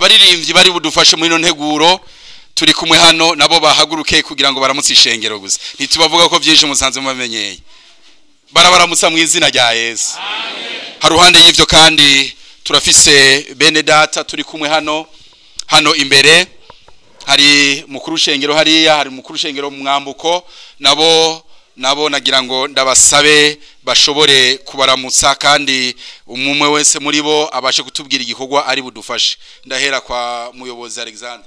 abaririmbyi bari budufashe muri ino nteguro turi kumwe hano nabo bahaguruke kugira ngo baramutse ishengero gusa ntitubavuga ko byinshi musanze mubamenyeye barabaramutsa mu izina rya yesu haruhande y'ibyo kandi turafise bene data turi kumwe hano hano imbere hari mukuru shengero hariya hari mukuru shengero mu mwambuko nabo nabo nagira ngo ndabasabe bashobore kubaramutsa kandi umwe wese muri bo abashe kutubwira igikorwa ari budufashe ndahera kwa muyobozi Alexandre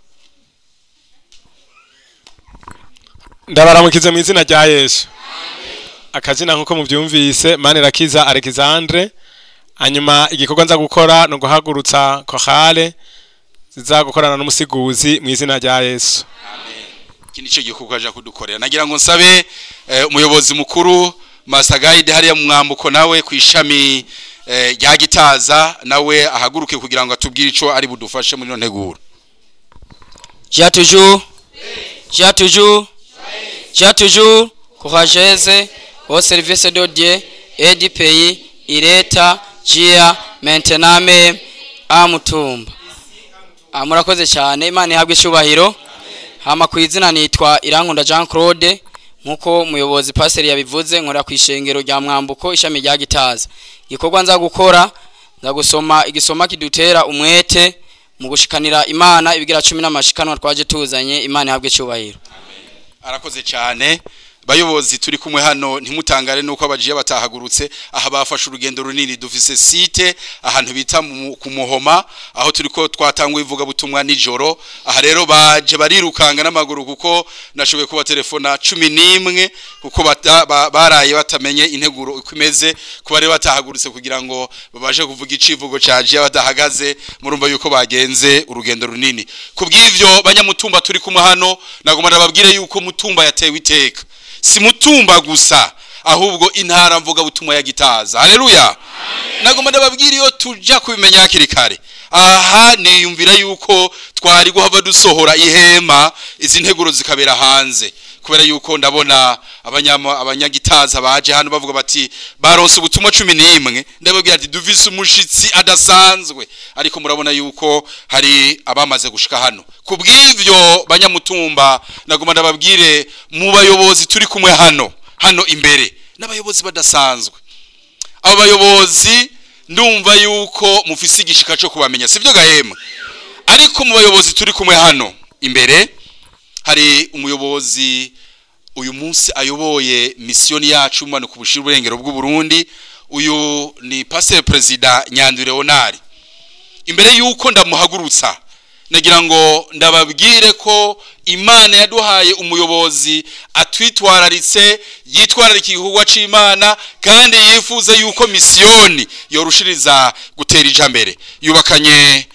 ndabaramukize mu izina rya yesu akazina nk'uko mubyumvise manirakiza alexandre hanyuma igikorwa nza gukora ni uguhagurutsa kohale ziza gukorana n'umusiguzi mu izina rya yesu iki nicyo gikorwa aje kudukorera nagira ngo nsabe eh, umuyobozi mukuru Master Guide hariya mu mwambuko nawe ku ishami eh, rya gitaza nawe ahaguruke kugira ngo atubwire ico ari budufashe muri no nteguro J'ai toujours, j'ai toujours, j'ai toujours courageuse au service de Dieu et du pays. Il est Gia maintenant même à Mutumba. Ah, murakoze cyane imana ihabwe icyubahiro hama ku izina nitwa irankunda jean claude nk'uko umuyobozi paseri yabivuze nkora ku ishengero rya mwambuko ishami rya gitaza igikorwa nza gukora nza gusoma igisoma kidutera umwete mu gushikanira imana ibigira cumi n'amashikanwa twaje tuzanye imana ihabwe icyubahiro arakoze cyane bayobozi turi kumwe hano ntimutangare nuko abajiye batahagurutse aha bafashe urugendo runini dufise site ahantu bita mu- ku muhoma aho turiko twatangwa ivuga butumwa nijoro aha rero baje barirukanga n'amaguru kuko nashoboye kuba telefona cumi n'imwe kuko bata- ba- baraye batamenye integuro uko imeze kuba rero batahagurutse kugira ngo babashe kuvuga icivugo caje badahagaze murumva yuko bagenze urugendo runini kubw'ivyo banyamutumba turi kumwe hano nagomba ndababwire yuko mutumba yatewe iteka si mutumba gusa ahubwo intara mvuga butumwa ya gitaza haleluya nagomba ndababwira iyo tuja kubimenya hakiri kare aha niyumvira yuko twari guhava dusohora ihema izi nteguro zikabera hanze kubera yuko ndabona abanyama abanyagitaza baje hano bavuga bati baronse ubutumwa cumi n'imwe ndababwira ati duvise umushitsi adasanzwe ariko murabona yuko hari abamaze gushika hano kubw'ivyo banyamutumba nagomba ndababwire mu bayobozi turi kumwe hano hano imbere n'abayobozi badasanzwe abo bayobozi ndumva yuko mufise igishika cyo kubamenya sibyo gahema ariko mu bayobozi turi kumwe hano imbere hari umuyobozi uyu munsi ayoboye misiyoni yacu mu ku bushira uburengero bw'u Burundi uyu ni pasteur president Nyandwi Leonard imbere yuko ndamuhagurutsa nagira ngo ndababwire ko imana yaduhaye umuyobozi atwitwararitse yitwararika igikorwa c'imana kandi yifuza yuko misiyoni yorushiriza gutera ijambere yubakanye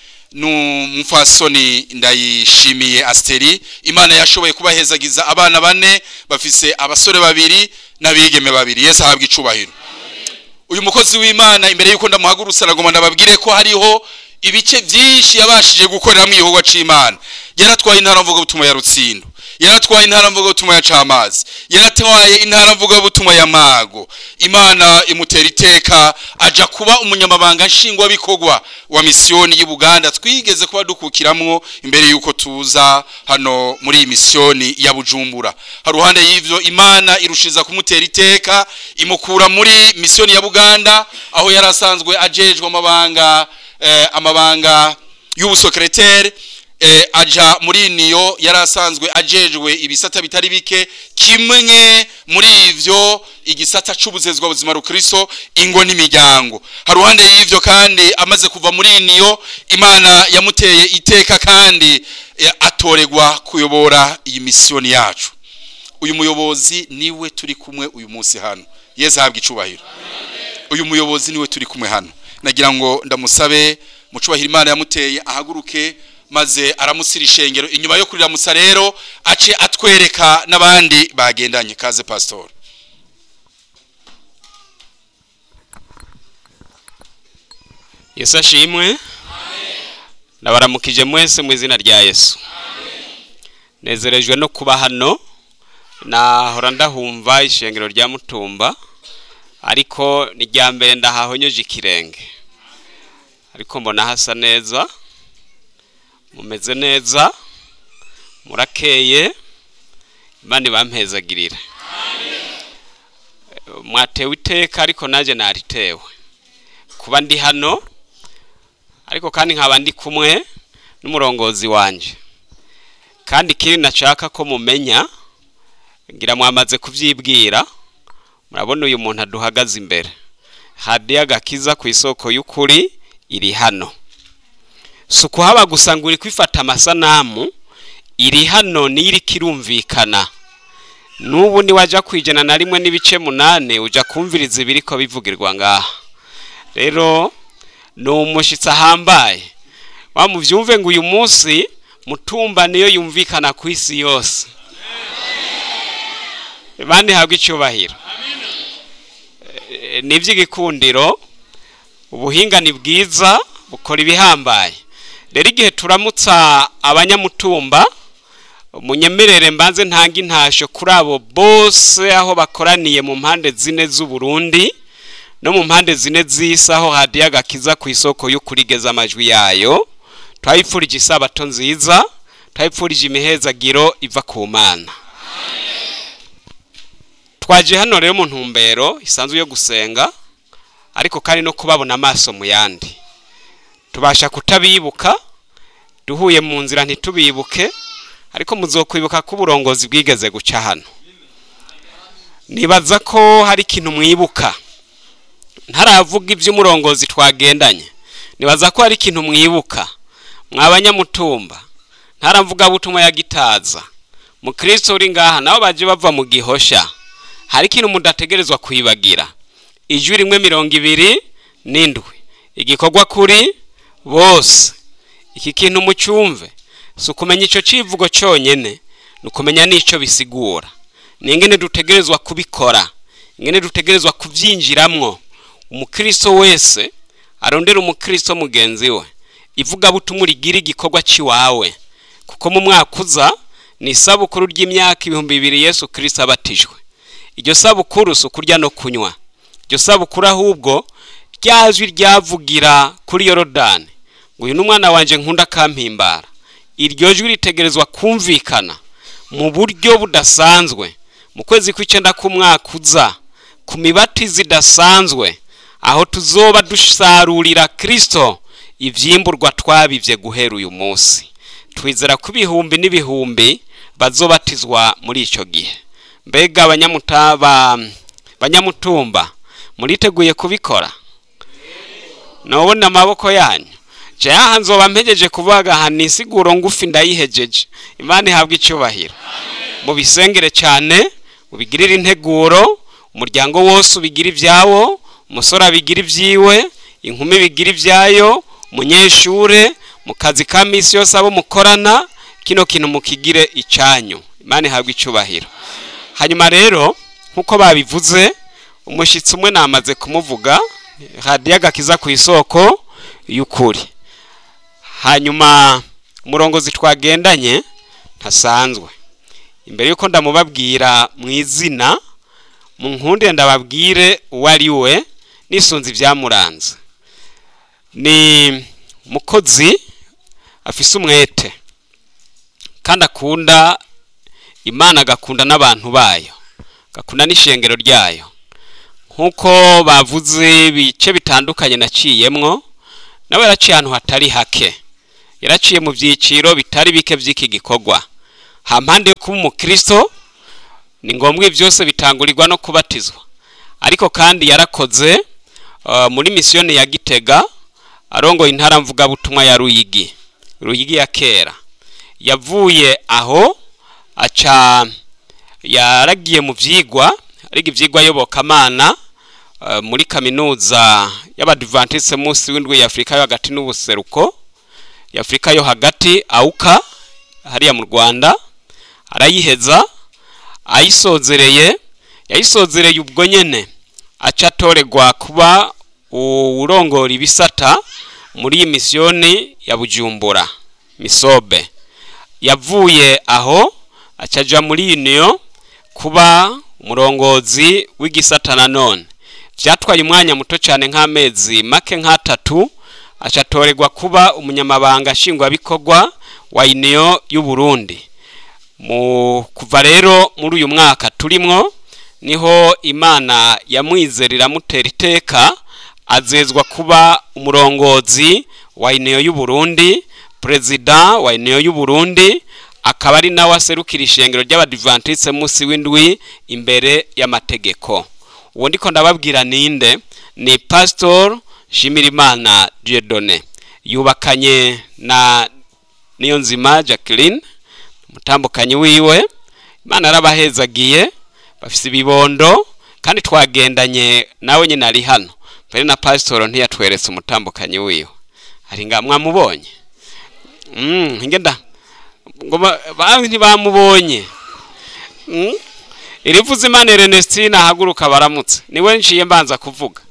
n'umufasoni ndayishimiye asteri imana yashoboye kubahezagiza abana bane bafise abasore babiri n'abigeme babiri yesu ahabwa icubahiro uyu mukozi w'imana imbere yuko ndamuhagurutsa nagomba ndababwire ko hariho ibice byinshi yabashije gukoreramo igikorwa c'imana yaratwaye intara mvuga butumwa ya rutsindo yaratwaye intara mvuga butumwa ya camazi yaratwaye intara mvuga butumwa ya mago imana imutera iteka aja kuba umunyamabanga nshingwabikorwa wa misiyoni y'u Buganda twigeze kuba dukukiramwo imbere yuko tuza hano muri iyi misiyoni ya Bujumbura haruhande y'ivyo imana irushiza kumutera iteka imukura muri misiyoni ya Buganda aho yarasanzwe ajejwe amabanga eh, amabanga y'ubusekreteri eh, aja muri niyo yarasanzwe ajejwe ibisata bitari bike kimwe muri ivyo igisata c'ubuzezwa buzima rukristo ingo n'imiryango haruhande y'ivyo kandi amaze kuva muri niyo imana yamuteye iteka kandi eh, atoregwa kuyobora iyi misiyoni yacu uyu muyobozi niwe turi kumwe uyu munsi hano yesu ahabwa icubahiro uyu muyobozi niwe turi kumwe hano nagira ngo ndamusabe mucubahiro imana yamuteye ahaguruke maze aramusira ishengero inyuma yo kuriramutsa rero ace atwereka n'abandi bagendanye kaze pastor yesu ashimwe ndabaramukije mwese mu izina rya yesu nezerejwe no kuba hano nahora ndahumva ishengero rya mutumba ariko ni rya mbere ndahahonyeje ikirenge ariko mbona hasa neza mumeze neza murakeye imana ibampezagirire mwatewe iteka ariko nanjye naritewe kuba ndi hano ariko kandi nkaba ndi kumwe n'umurongozi wanjye kandi ikindi nashaka ko mumenya ngira mwamaze kubyibwira murabona uyu muntu aduhagaze imbere hadiya agakiza ku isoko y'ukuri iri hano si ukuhaba gusa ngo uri kwifata amasanamu iri hano niyo iri kirumvikana n'ubu niwajya kwijana na rimwe n'ibice munani ujya kumviriza ibiri ko bivugirwa ngaha rero ni umushyitsi ahambaye wamubyumve ngo uyu munsi mutumba niyo yumvikana ku isi yose bandi habwa icyubahiro ni iby'igikundiro ubuhinga ni bwiza bukora ibihambaye rero igihe turamutsa abanyamutumba munyemerere mbanze ntanga intasho kuri abo bose aho bakoraniye mu mpande zine z'uburundi no mu mpande zine z'isi aho hadiye agakiza ku isoko y'ukurigeza amajwi yayo twayipfurije isabato nziza twayipfurije imihezagiro iva ku mana twaje hano rero mu ntumbero isanzwe yo gusenga ariko kandi no kubabona amaso mu yandi tubasha kutabibuka duhuye mu nzira ntitubibuke ariko muzokwibuka ko uburongozi bwigeze guca hano nibaza ko hari ikintu mwibuka ntaravuga iby'umurongozi twagendanye nibaza ko hari ikintu mwibuka mwabanyamutumba ntaravuga butumwa ya gitaza mukristo uri ngaha nabo baje bava mu gihosha hari ikintu mudategerezwa kwibagira ijwi rimwe mirongo ibiri n'indwi igikorwa kuri bose iki kintu mucyumve si ukumenya icyo kivugo cyonyine ni ukumenya n'icyo bisigura ni ingene dutegerezwa kubikora ingene dutegerezwa kubyinjiramwo umukristo wese arondera umukristo mugenzi we ivugabutumwa rigira igikorwa cy'iwawe kuko mu mwaka uza ni isabukuru ry'imyaka ibihumbi bibiri yesu kirisito abatijwe iryo sabukuru si ukurya no kunywa iryo sabukuru ahubwo ryajwi ryavugira kuri yorodani ngo uyu ni umwana wanjye nkunda akampimbara iryo jwi ritegerezwa kumvikana mu buryo budasanzwe mu kwezi kw'icyenda k'umwaka uza ku mibatizi idasanzwe aho tuzoba dusarurira kirisito ibyimburwa twabibye guhera uyu munsi twizera ko ibihumbi n'ibihumbi bazobatizwa muri icyo gihe mbega banyamutumba muriteguye kubikora nubona amaboko yanyu jaha nzoba mpegeje kuvuga aha ni isiguro ngufi ndayihegeje imana ihabwa icyubahiro mubisengere cyane mubigirire integuro umuryango wose ubigira ibyawo umusore abigira ibyiwe inkumi bigira ibyayo umunyeshure mu kazi ka minsi yose abo mukorana kino kintu mukigire icyanyu imana ihabwa icyubahiro hanyuma rero nk'uko babivuze umushyitsi umwe namaze kumuvuga hadiyo agakiza ku isoko y'ukuri hanyuma umurongozi twagendanye ntasanzwe imbere y'uko ndamubabwira mu izina mu nkunde ndababwire uwo ari we nisunze ibyamuranze ni mukozi afise umwete kandi akunda imana agakunda n'abantu bayo agakunda n'ishengero ryayo nk'uko bavuze ibice bitandukanye naciyemwo nawe yaraciye ahantu hatari hake yaraciye mu byiciro bitari bike by'iki gikorwa hampande yo kuba umukristo ni ngombwa ibi byose bitangurirwa no kubatizwa ariko kandi yarakoze muri misiyoni ya gitega arongoye intara mvugabutumwa ya ruyigi ruyigi ya kera yavuye aho aca yaragiye mu byigwa ariga ibyigwa ayobokamana muri kaminuza y'abadivantisite munsi w'indwi y'afurika yo hagati n'ubuseruko y'afurika yo hagati awuka hariya mu rwanda arayiheza ayisozereye yayisozereye ubwo nyine aca atoregwa kuba urongora ibisata muri iyi misiyoni ya bujumbura misobe yavuye aho acaja muri uniyo kuba umurongozi w'igisata nanone byatwaye umwanya muto cyane nk'amezi make nk'atatu acatorerwa kuba umunyamabanga nshingwabikorwa wa uniyo y'u Burundi mu kuva rero muri uyu mwaka turimwo niho imana yamwizera iramutera iteka azezwa kuba umurongozi wa uniyo y'u Burundi perezida wa uniyo y'u Burundi akaba ari nawe aserukira ishengero ry'abadivantiste munsi w'indwi imbere y'amategeko uwo ndiko ndababwira ninde ni pastor Shimirimana Dieudonné yubakanye na niyo nzima Jacqueline umutambukanyi wiwe imana yarabahezagiye bafise ibibondo kandi twagendanye nawe nyine ari hano mbere na pasitoro ntiyatweretse umutambukanyi wiwe hari nga mwamubonye mm, ngenda ngo ba- ba- ntibamubonye mm? irivuze imana Ernestine ahaguruka baramutse niwe nciye mbanza kuvuga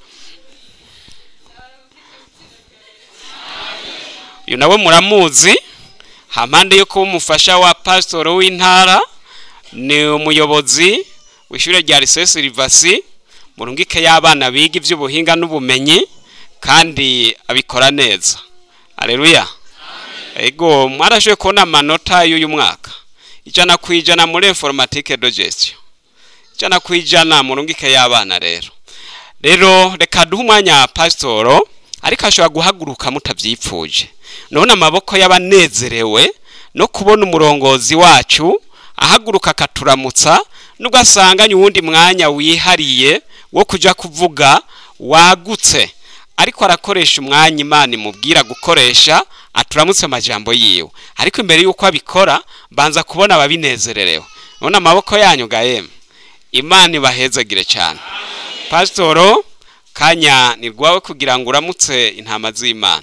uyu nawe muramuzi hampande yo kuba umufasha wa pasitoro w'intara ni umuyobozi w'ishure rya lycée Silvasi mu rungike y'abana biga ivy'ubuhinga n'ubumenyi kandi abikora neza aleluya ego mwarashoboye kubona amanota y'uyu mwaka ijana ku ijana muri informatique de gestion ijana ku ijana mu rungike y'abana rero rero reka duhe umwanya pasitoro ariko ashobora guhaguruka mutabyipfuje none amaboko y'abanezerewe no kubona umurongozi wacu ahaguruka akaturamutsa nubwo asanganye uwundi mwanya wihariye wo kujya kuvuga wagutse ariko arakoresha umwanya imana imubwira gukoresha aturamutse amajambo yiwe ariko imbere y'uko abikora banza kubona ababinezererewe none amaboko yanyu gahema imana ibahezagire cyane pasitoro kanya ni rwawe kugira ngo uramutse intama z'imana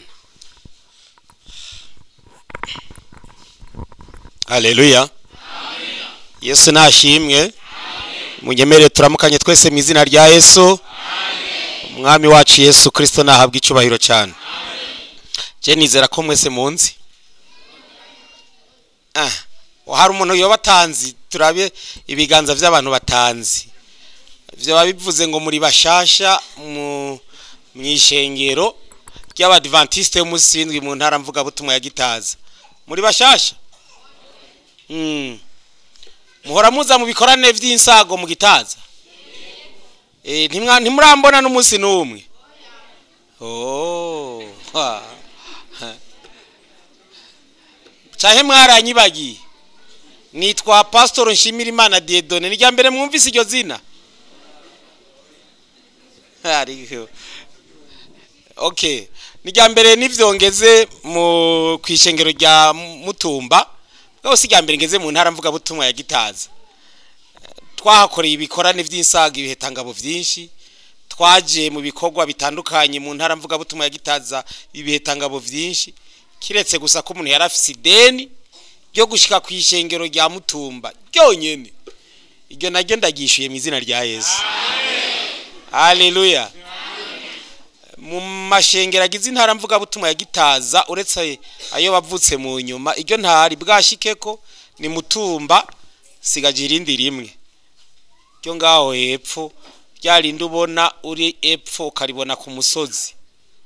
Haleluya. Yesu nashimwe. Munyemere turamukanye twese mu izina rya Yesu. Umwami wacu Yesu Kristo nahabwa icubahiro cyane. Je nizera ko mwese munzi. Ah, hari umuntu yoba atanzi turabe ibiganza by'abantu batanzi. Vyo babivuze ngo muri bashasha mu mwishengero ry'abadventiste y'umunsi w'indwi mu ntara mvuga butumwa ya Gitaza. Muri bashasha? Mm. muhora muza mu bikorane by'insago mu gitaza eh ntimwa ntimurambona n'umunsi n'umwe oh ha. ha. cahe mwaranyibagiye nitwa pastor nshimirimana Dieudonné ni rya mbere mwumvise iryo zina ariko okay ni rya mbere nivyongeze mu kwishengero rya mutumba bwose si rya mbere ngeze mu ntara mvuga butumwa ya gitaza twahakoreye ibikorane by'insaga ibihetangabo byinshi twaje mu bikorwa bitandukanye mu ntara mvuga butumwa ya gitaza ibihetangabo byinshi kiretse gusa ko umuntu yari afise ideni ryo gushika ku ishengero rya mutumba ryonyene iryo naryo ndagishuye mu izina rya yesu haleluya mu mashengero agize intara mvuga butumwa ya gitaza uretse ayo bavutse mu nyuma iryo ntari bwashike ko ni mutumba sigaje irindi rimwe ryo ngaho hepfo ryarindi ubona uri epfo ukaribona ku musozi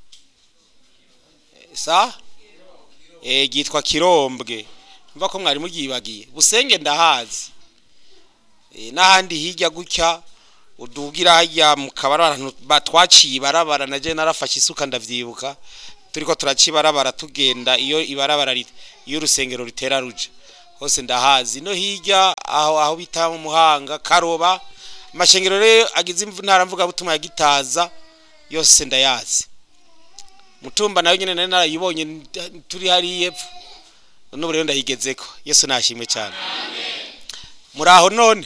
Eh, sa eh gitwa kirombwe mva ko mwari mugibagiye busenge ndahazi Eh, n'ahandi hirya gutya udugira hajya mu kabara abantu batwaciye ibarabara na je narafashe isuka ndavyibuka turiko turaca ibarabara tugenda iyo ibarabara rit- iyo urusengero ritera ruja hose ndahazi no hirya aho aho bita mu muhanga karoba amashengero rero agize imvu- ntara mvuga butumwa ya gitaza yose ndayazi mutumba nayo nyene nari narayibonye n- turi hariya epfo n'ubu rero ndayigezeko yesu nashimwe cyane muri aho none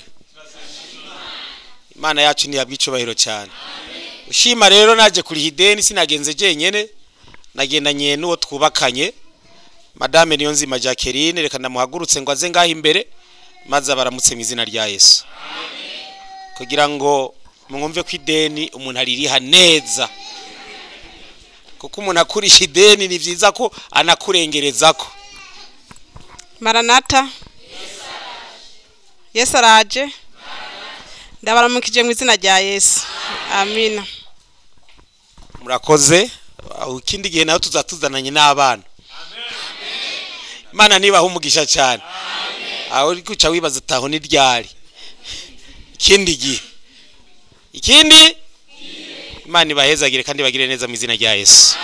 imana yacu ntiyabwa icubahiro cyane ushima rero naje kuriha ideni sinagenze jenyene nagendanye n'uwo twubakanye madame niyo nzima jacqueline reka ndamuhagurutse ngo aze ngaho imbere maze abaramutse mu izina rya yesu kugira ngo mwumve ko ideni umuntu aririha neza kuko umuntu akurisha ideni ni byiza ko anakurengerezako maranata yesu araje ndabaramukije mu izina rya yesu amina murakoze aho ikindi gihe nawe tuzatuzananye n'abana mana nibaha umugisha cyane aho uri guca wibaza utaho ni ryari ikindi gihe ikindi imana ibahezagire kandi bagire neza mu izina rya yesu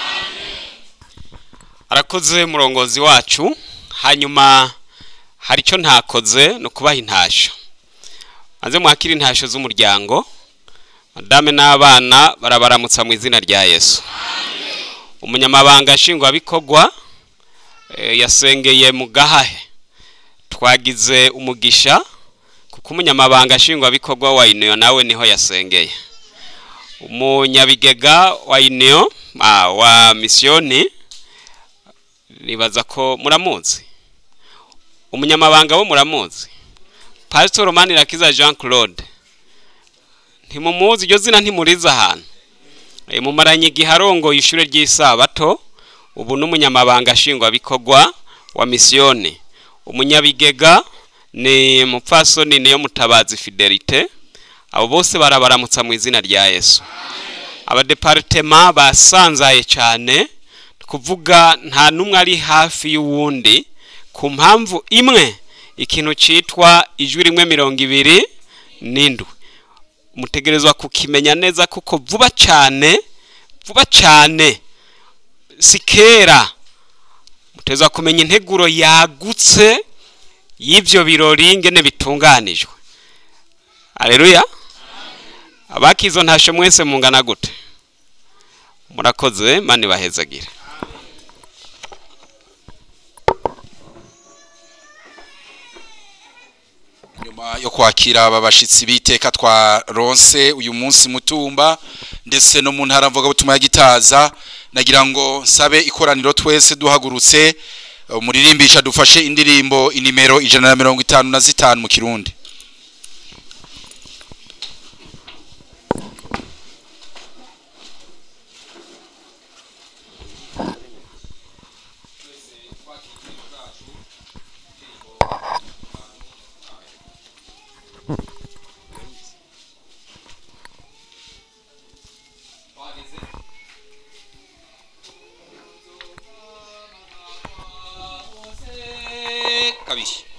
arakoze murongozi wacu hanyuma hari icyo ntakoze ni ukubaha intasho maze mwakire intasho z'umuryango madame n'abana barabaramutsa mu izina rya yesu umunyamabanga nshingwabikorwa eh, yasengeye mu gahahe twagize umugisha kuko umunyamabanga nshingwabikorwa wa iniyo nawe niho yasengeye umunyabigega wa iniyo ah, wa misiyoni nibaza ko muramuzi umunyamabanga wo muramuzi pastor romani rakiza jean claude ntimumuzi iryo zina ntimuriza ahantu Eh, mumaranye igihe arongoye ishure ry'isabato ubu n'umunyamabanga nshingwabikorwa wa misiyoni umunyabigega ni mupfasoni niyo mutabazi fidelite abo bose barabaramutsa mu izina rya yesu abadeparitema basanzaye cyane kuvuga nta n'umwe ari hafi y'uwundi ku mpamvu imwe ikintu cyitwa ijwi rimwe mirongo ibiri n'indwi mutegerezwa kukimenya neza kuko vuba cyane vuba cyane si kera mutegerezwa kumenya integuro yagutse y'ibyo birori ngene bitunganijwe aleluya abakizo ntasho mwese mungana gute murakoze mani bahezagire nyuma yo kwakira aba bashitsi b'iteka twa ronse uyu munsi mutumba ndetse no mu ntara mvuga butuma ya gitaza nagira ngo nsabe ikoraniro twese duhagurutse umuririmbisha dufashe indirimbo inimero ijana na mirongo itanu na zitanu mu kirundi kabiri